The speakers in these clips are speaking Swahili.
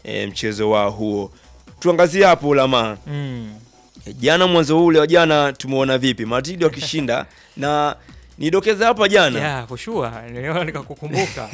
e, mchezo wao huo. Tuangazie hapo Lama. Mm. E, jana mwanzo ule wa jana tumeona vipi Madrid wakishinda na nidokeza hapa jana Yeah, for sure. Niliona nikakukumbuka.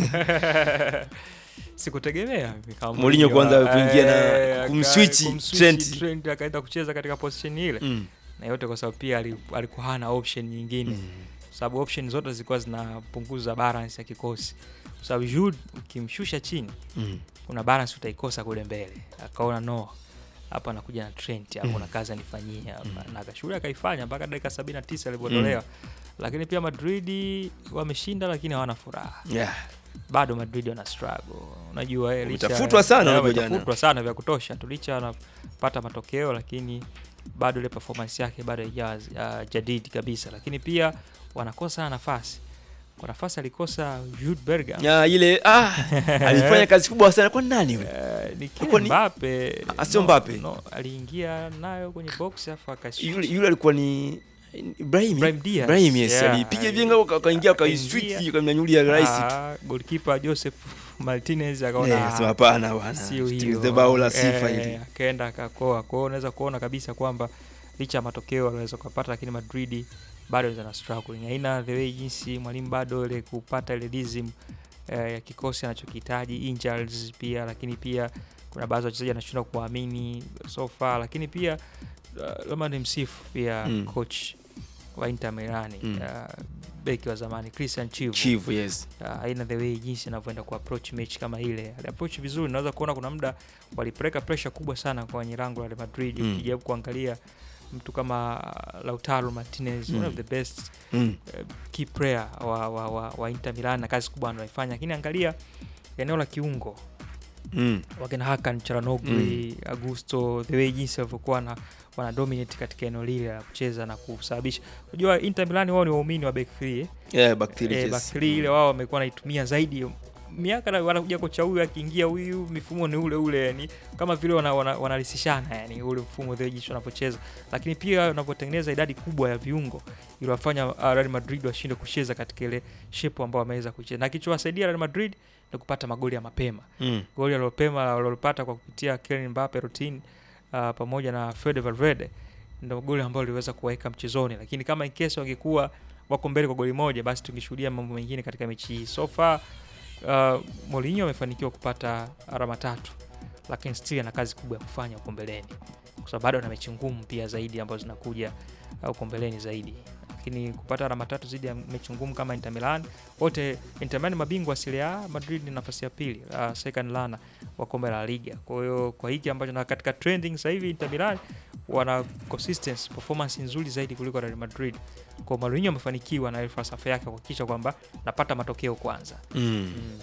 Sikutegemea kama Mourinho kuanza eh, kuingia na aka- kumswitch kumswitch Trent. Trent akaenda kucheza katika position ile mm. na yote kwa sababu pia ali- alikuwa hana option nyingine sababu option zote zilikuwa zinapunguza balance ya kikosi kwa sababu Jude ukimshusha chini Mm. kuna balance utaikosa kule mbele akaona no hapa anakuja na Trent hapo kuna kazi anifanyia hapa na akashuhudia akaifanya mpaka dakika 79 alipotolewa lakini pia Madrid wameshinda lakini hawana furaha Yeah. bado Madrid wana struggle. Unajua eh, licha- Wametafutwa sana eh, unajua jana. wametafutwa sana vya kutosha tu, licha wanapata matokeo, lakini bado ile performance yake bado haijawa uh, jadidi kabisa, lakini pia wanakosa sana nafasi. Kwa nafasi alikosa Jude Bellingham Ya, ile ah, alifanya kazi kubwa sana kwa nani yule? Eh, ni Hakuwa kile ni- Mbappe Ah, sio no, Mbappe. no, aliingia nayo kwenye box afu akaswitch. Yule yule alikuwa ni Ibrahim. Ibrahim Diaz. Ibrahim yes, Yeah. alipiga vinga akaingia akaiswitch Akaingia. akamnyanyulia rais. Ah, goalkeeper Joseph Martinez akaona Eh, sema hapana bwana. sio Tengeneze hiyo bao la sifa Eh, hili. akaenda akakoa. Kwa hiyo unaweza kuona kabisa kwamba licha ya matokeo aliweza kupata, lakini Madrid bado na struggling, haina the way jinsi mwalimu bado ile kupata ile rhythm eh, ya kikosi anachokihitaji injuries pia, lakini pia kuna baadhi ya wachezaji anashindwa kuamini so far, lakini pia uh, labda ni msifu pia Mm. coach wa Inter Milan Mm. uh, beki wa zamani Christian Chivu Chief yes. uh, aina the way jinsi anavyoenda ku approach mechi kama ile ali approach vizuri naweza kuona kuna muda walipeleka pressure kubwa sana kwenye lango la Real Madrid Mm. ukijaribu kuangalia mtu kama uh, Lautaro Martinez one Mm. of the best Mm. uh, key player wa, wa, wa, wa Inter Milan na kazi kubwa anaifanya lakini angalia eneo la kiungo Mm. wakina Hakan Charanoglu Augusto the way jinsi walivyokuwa na wana dominate katika eneo lile la kucheza na kusababisha unajua Inter Milan wao ni waumini wa back three eh? Yeah, back three eh, yes. back three ile wao wamekuwa wanaitumia zaidi miaka na wanakuja kocha huyu akiingia huyu mifumo ni ule ule yani kama vile wana, wana, wanalisishana yani ule mfumo the jinsi wanapocheza lakini pia wanapotengeneza idadi kubwa ya viungo iliwafanya uh, Real Madrid washinde kucheza katika ile shape ambao wameweza kucheza na kilichowasaidia Real Madrid ni kupata magoli ya mapema Mm. goli alilopema walilopata kwa kupitia Kylian Mbappe routine uh, pamoja na Fede Valverde ndio goli ambalo liweza kuwaweka mchezoni, lakini kama in case wangekuwa wako mbele kwa goli moja, basi tungeshuhudia mambo mengine katika mechi hii. So far uh, Mourinho amefanikiwa kupata alama tatu, lakini still ana kazi kubwa ya kufanya huko mbeleni, kwa sababu bado ana mechi ngumu pia zaidi ambazo zinakuja uh, huko mbeleni zaidi lakini kupata alama tatu zidi ya mechi ngumu kama Inter Milan wote Inter Milan mabingwa wa Serie A, Madrid ni nafasi ya pili uh, second lana wa kombe la Liga. Kwa hiyo kwa hiki ambacho na katika trending sasa hivi Inter Milan wana consistency performance nzuri zaidi kuliko Real Madrid. Kwa Mourinho amefanikiwa na ile falsafa yake kuhakikisha kwamba napata matokeo kwanza. Mm. Mm.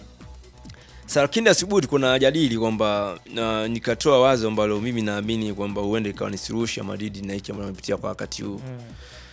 Sasa lakini asubuhi tulikuwa na jadili kwamba na nikatoa wazo ambalo mimi naamini kwamba huenda ikawa ni suluhisho ya Madrid na hiki ambacho wamepitia kwa wakati huu. Mm.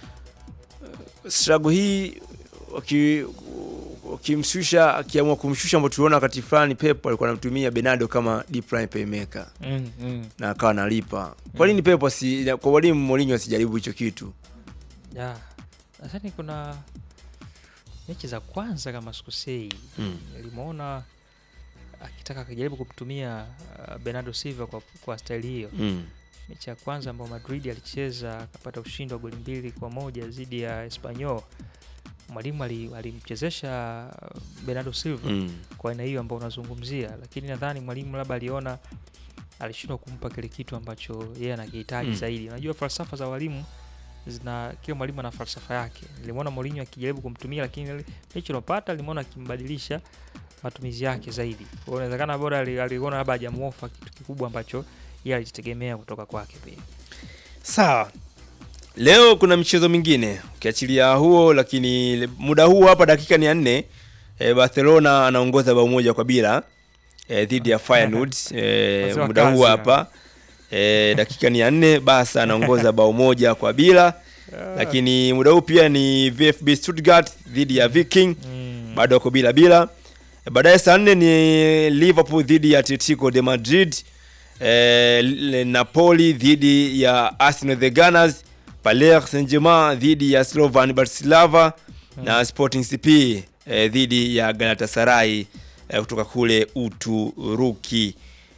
Struggle hii waki wakimshusha akiamua kumshusha ambao tuliona wakati fulani Pep alikuwa anamtumia Bernardo kama deep line playmaker Mm. Mm. na akawa analipa. Kwa nini Pep asi kwa walimu Mourinho asijaribu hicho kitu? Yeah. Nadhani kuna mechi za kwanza kama sikosei Mm. nilimwona akitaka akijaribu kumtumia uh, Bernardo Silva kwa, kwa staili hiyo Mm. mechi ya kwanza ambayo Madrid alicheza akapata ushindi wa goli mbili kwa moja dhidi ya Espanyol. Mwalimu ali- alimchezesha Bernardo Silva Mm. kwa aina hiyo ambayo unazungumzia, lakini nadhani mwalimu labda aliona alishindwa kumpa kile kitu ambacho yeye anakihitaji Mm. zaidi. Unajua falsafa za walimu zina kila mwalimu ana falsafa yake. Nilimwona Mourinho akijaribu kumtumia, lakini ile mechi iliyopata nilimwona akimbadilisha matumizi yake zaidi. Kwa hiyo inawezekana bora ali- aliona labda hajamuofa kitu kikubwa ambacho yeye alijitegemea kutoka kwake pia. Sawa. Leo kuna michezo mingine ukiachilia huo, lakini le- muda huu hapa dakika ni ya nne e, Barcelona anaongoza bao moja kwa bila e, dhidi ya Feyenoord e, Wazee wa muda huu kazi, hapa e, dakika ni ya nne Barca anaongoza bao moja kwa bila, lakini muda huu pia ni VfB Stuttgart dhidi ya Viking Mm. bado wako bila bila. E, Baadaye saa nne ni Liverpool dhidi ya Atletico de Madrid, e, L- Napoli dhidi ya Arsenal the Gunners, Paris Saint-Germain dhidi ya Slovan Bratislava na Sporting CP e, dhidi ya Galatasaray e, kutoka kule Uturuki.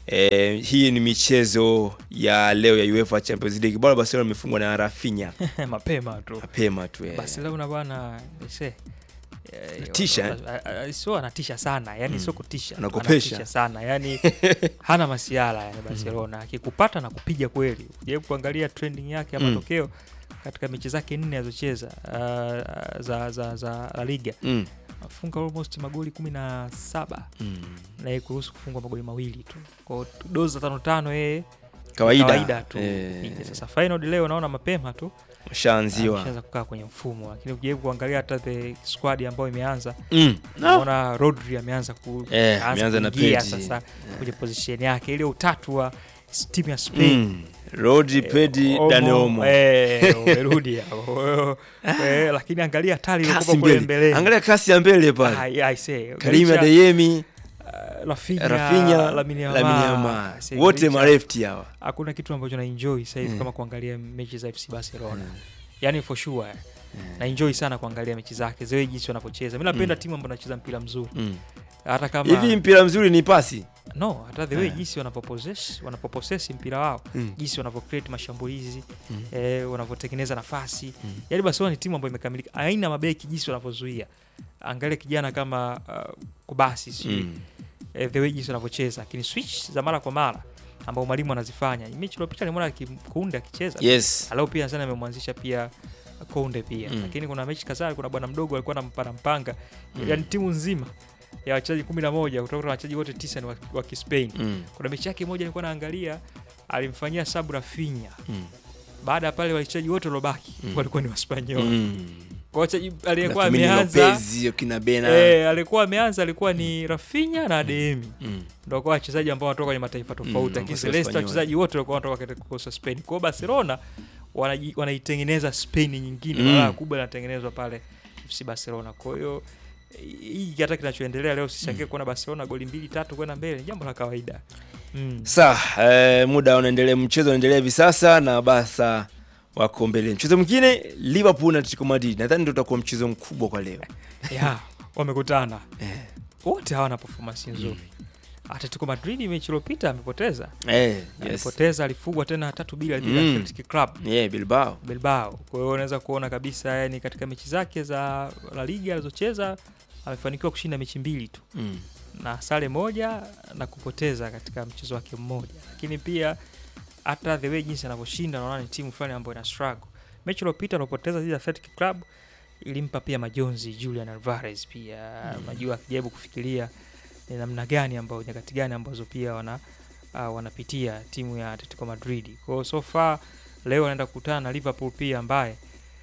Eh, hii ni michezo ya leo ya UEFA Champions League. Bora Barcelona imefungwa na Rafinha mapema tu mapema tu eh. Barcelona bwana ise Anatisha, eh? sio anatisha sana yani Mm. sio kutisha Anakopesha. anatisha sana yani hana masiala yani Barcelona akikupata na kupiga kweli jaribu kuangalia trending yake ya Mm. matokeo katika mechi zake nne alizocheza uh, za, za, za La Liga Mm. afunga almost magoli kumi na saba Mm. na yeye kuruhusu kufungwa magoli mawili tu kwao dozi za tano tano yeye Kawaida, kawaida tu eh, Nije sasa final leo naona mapema tu ushaanziwa ameshaanza kukaa kwenye mfumo lakini ukijaribu kuangalia hata the squad ambayo imeanza mm. no. unaona Rodri ameanza ku, Eh, ameanza ameanza na kuingia Pedri. sasa kwenye position yake ile utatu wa s- timu ya Spain mm. Rodri, Pedri, Omo, Dani Olmo. eh, umerudi hapo eh, lakini angalia hatari kasi iliyokuwa kule mbele, mbele angalia kasi ya mbele pale, I, I say, Karim Galicia, Adeyemi, uh, Rafinha, Rafinha, Lamine Lamine Yamal, Yamal, I say, wote Galicia, marefti hawa. hakuna kitu ambacho na enjoy sasa hivi Mm. kama kuangalia mechi za FC Barcelona yani for sure na enjoy sana kuangalia mechi zake zewe jinsi wanavyocheza mi napenda Mm. timu ambayo anacheza mpira mzuri Mm. hata kama Hivi mpira mzuri ni pasi no hata the way Eh. jinsi wanavyopossess wanavyopossess mpira wao mm. jinsi wanavyocreate mashambulizi Mm. eh, wanavyotengeneza nafasi Mm. yaani Barcelona ni timu ambayo imekamilika aina mabeki jinsi wanavyozuia angalia kijana kama uh, kubasi sijui Mm. eh, the way jinsi wanavyocheza lakini switch za mara kwa mara ambao mwalimu anazifanya mechi iliyopita nimeona Kunde akicheza Yes. alau pia sana amemwanzisha pia Konde pia Mm. lakini kuna mechi kadhaa kuna bwana mdogo alikuwa anampana mpanga Mm. yani timu nzima ya wachezaji kumi na moja kutoka wachezaji wote tisa ni wa, wa Kispain Mm. kuna mechi yake moja nilikuwa naangalia alimfanyia sabu Rafinha Mm. baada ya pale wachezaji wote waliobaki Mm. walikuwa ni Waspanyol Mm. kwa wachezaji aliyekuwa Na Firmino ameanza Lopez, kina Bena. eh, alikuwa ameanza alikuwa ni Rafinha na Adeyemi Mm. ndio kwa wachezaji ambao wanatoka kwenye mataifa tofauti Mm, lakini kwa Celeste Espanyol. wachezaji wote walikuwa wanatoka katika kikosi cha Spain. Kwa hiyo Barcelona wanaji- wanaitengeneza Spain nyingine Mm. balaa kubwa inatengenezwa pale FC Barcelona. Kwa hiyo hii hata kinachoendelea leo sishangie kuona Barcelona goli mbili tatu kwenda mbele ni jambo la kawaida. Mm. Sawa, eh, muda unaendelea, mchezo unaendelea hivi sasa na Barca wako mbele. Mchezo mwingine Liverpool na Atletico Madrid, nadhani ndio utakuwa mchezo mkubwa kwa leo. Ya, wamekutana. Eh. Wote hawana performance nzuri. Atletico Madrid mechi iliyopita amepoteza. Eh, yes. Alipoteza, alifungwa tena tatu bila dhidi ya Mm. Athletic Club. Yeah, Bilbao. Bilbao. Kwa hiyo unaweza kuona kabisa yani katika mechi zake za La Liga alizocheza amefanikiwa kushinda mechi mbili tu Mm. na sare moja na kupoteza katika mchezo wake mmoja, lakini pia hata the way jinsi anavyoshinda naona ni timu fulani ambayo ina struggle. Mechi iliyopita alopoteza dhidi ya Athletic Club ilimpa pia majonzi Julian Alvarez pia Mm. unajua akijaribu kufikiria ni namna gani ambayo nyakati gani ambazo pia wana uh, wanapitia timu ya Atletico Madrid. Kwa hiyo so far leo anaenda kukutana na Liverpool pia ambaye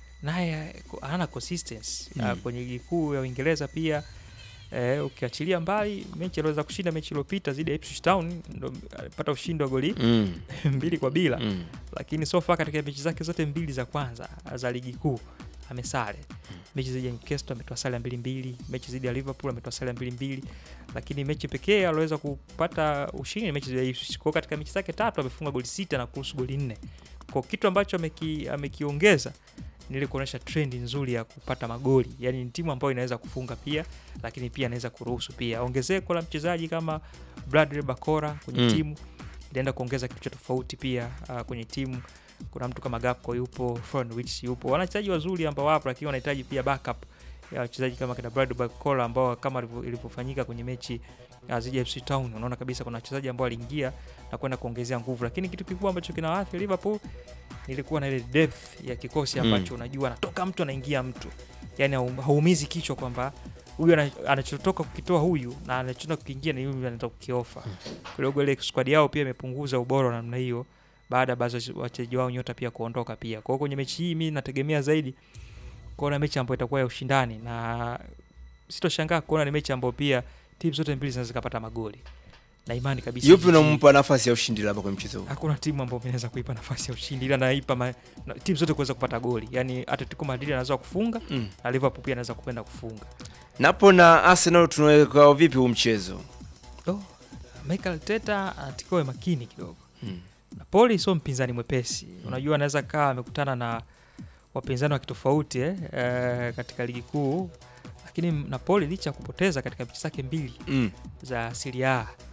naye ko- hana consistency Mm. uh, kwenye ligi kuu ya Uingereza pia eh, ukiachilia mbali mechi aliweza kushinda mechi iliyopita dhidi ya Ipswich Town ndo alipata ushindi wa goli Mm. mbili kwa bila Mm. lakini so far katika mechi zake zote mbili za kwanza za ligi kuu amesare. Mechi dhidi ya Newcastle ametoa sare ya mbili mbili, mechi dhidi ya Liverpool ametoa sare ya mbili mbili, lakini mechi pekee aliweza kupata ushindi ni mechi dhidi ya Ipswich. Kwa hiyo katika mechi zake tatu amefunga goli sita na kuruhusu goli nne. Kwa kitu ambacho ameki, amekiongeza ni ile kuonyesha trend nzuri ya kupata magoli, yaani ni timu ambayo inaweza kufunga pia, lakini pia inaweza kuruhusu pia. Ongezeko la mchezaji kama Bradley Bakora kwenye Mm. timu itaenda kuongeza kitu cha tofauti pia uh, kwenye timu kuna mtu kama Gakpo yupo, Florian Wirtz yupo, wachezaji wazuri ambao wapo, lakini wanahitaji pia backup ya wachezaji kama kina Brad Bakora ambao kama ilivyo- ilivyofanyika kwenye mechi ya dhidi ya FC Town, unaona kabisa kuna wachezaji ambao waliingia na kwenda kuongezea nguvu, lakini kitu kikubwa ambacho kinawaathiri Liverpool nilikuwa na ile depth ya kikosi Mm. ambacho unajua anatoka mtu anaingia mtu, yani haum- haumizi kichwa kwamba huyu ana- anachotoka kukitoa huyu na anachotoka kukiingia ni huyu anaenda kukiofa. Kidogo ile squad yao pia imepunguza ubora wa namna hiyo baada ya baadhi ya wachezaji wao nyota pia kuondoka pia. Kwa hiyo kwenye mechi hii mimi nategemea zaidi kuona mechi ambayo itakuwa ya ushindani na sitoshangaa kuona ni mechi ambayo pia timu zote mbili zinaweza zikapata magoli na imani kabisa. Yupi mechi hii- unampa nafasi ya ushindi labda kwa mchezo huu? hakuna timu ambayo inaweza kuipa nafasi ya ushindi, ila naipa ma, na, timu zote kuweza kupata goli. Yani Atletico Madrid anaweza kufunga Mm. na Liverpool pia anaweza kupenda kufunga. Napo na Arsenal tunaweka vipi huu mchezo? Oh, Mikel Arteta anatakiwa awe makini kidogo. Mm. Napoli sio mpinzani mwepesi. Unajua anaweza kaa amekutana na wapinzani wa kitofauti eh, eh, katika ligi kuu, lakini Napoli licha ya kupoteza katika mechi zake mbili Mm. za Serie A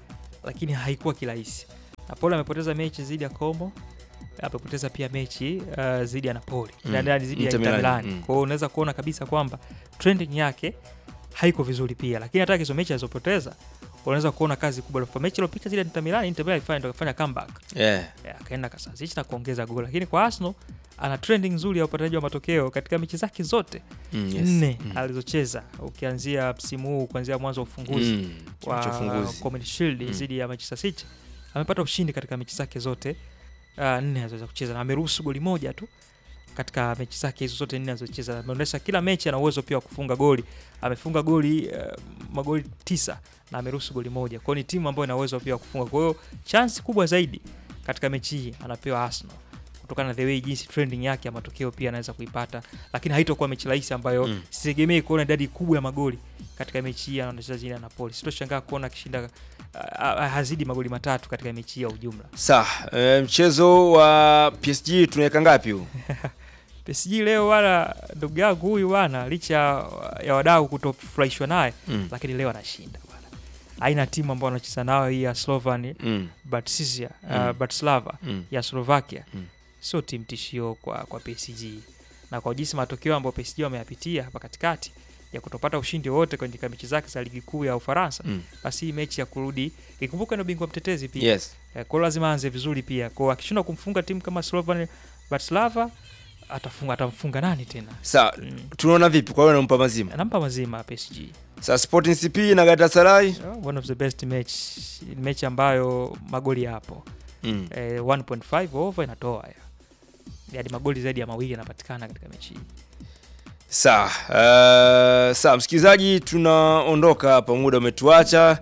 lakini haikuwa kirahisi. Napoli amepoteza mechi dhidi ya Como, amepoteza pia mechi uh, dhidi ya Napoli Mm. mm. dhidi ya Inter Inter Milan, Milan. mm. Kwa hiyo unaweza kuona kabisa kwamba trending yake haiko vizuri pia, lakini hata hizo mechi alizopoteza unaweza kuona kazi kubwa. Kwa mechi iliyopita zile Inter Milan, Inter Milan ilifanya ndio kafanya comeback yeah. Eh, akaenda kasasisha na kuongeza goli, lakini kwa Arsenal ana trending nzuri ya upataji wa matokeo katika mechi zake zote Mm, yes. nne Mm. alizocheza ukianzia msimu huu kuanzia mwanzo wa ufunguzi Mm, wa ufunguzi. Community Shield Mm. dhidi ya Manchester City amepata ushindi katika mechi zake zote uh, nne alizoweza kucheza na ameruhusu goli moja tu katika mechi zake hizo zote nne alizocheza. Ameonyesha kila mechi ana uwezo pia wa kufunga goli. Amefunga goli uh, magoli tisa na ameruhusu goli moja. Kwa hiyo ni timu ambayo ina uwezo pia wa kufunga. Kwa hiyo chance kubwa zaidi katika mechi hii anapewa Arsenal kutokana na the way jinsi trending yake ya matokeo pia anaweza kuipata, lakini haitokuwa mechi rahisi ambayo Mm. sitegemei kuona idadi kubwa ya magoli katika mechi hii anacheza chini ya Napoli. Sitoshangaa kuona akishinda uh, uh, hazidi magoli matatu katika mechi hii ya ujumla. Sawa, eh, mchezo wa PSG tunaweka ngapi huu? PSG leo wala ndugu yangu huyu bwana, licha ya wadau kutofurahishwa naye, Mm. lakini leo anashinda bwana. Aina timu ambayo anacheza nayo hii ya Slovan Mm. Bratislava, Mm. uh, Bratislava Mm. ya Slovakia Mm. sio timu tishio kwa, kwa PSG na kwa jinsi matokeo ambayo PSG wameyapitia hapa katikati ya kutopata ushindi wowote kwenye mechi zake za ligi kuu ya Ufaransa, Mm. basi hii mechi ya kurudi ikumbuka, ndio bingwa mtetezi pia Yes. Eh, kwa hiyo lazima aanze vizuri pia. Kwa hiyo akishindwa kumfunga timu kama Slovan Bratislava atafunga atamfunga nani tena? Sawa, Mm. tunaona vipi kwa hiyo nampa mazima? Anampa mazima PSG. Sasa Sporting CP na Galatasaray? Oh, one of the best match. Ni mechi ambayo magoli yapo. Mm. Eh, 1.5 over inatoa ya. Yaani magoli zaidi ya mawili yanapatikana katika mechi hii. Sawa, uh, sawa msikilizaji, tunaondoka hapa, muda umetuacha.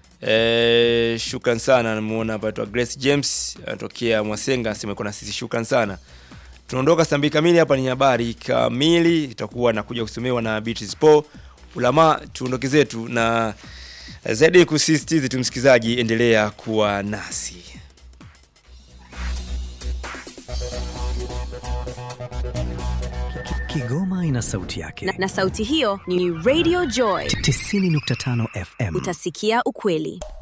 Eh, shukran sana, namuona hapa aitwa Grace James anatokea Mwasenga, anasema iko na sisi, shukran sana. Tunaondoka saa mbili kamili, hapa ni habari kamili, itakuwa nakuja kusomewa na Beatrice Paul. Ulama, tuondoke zetu na zaidi kusisitiza tu, msikilizaji, endelea kuwa nasi. Kigoma ina sauti yake. na, na sauti hiyo ni Radio Joy. 90.5 FM. Utasikia ukweli.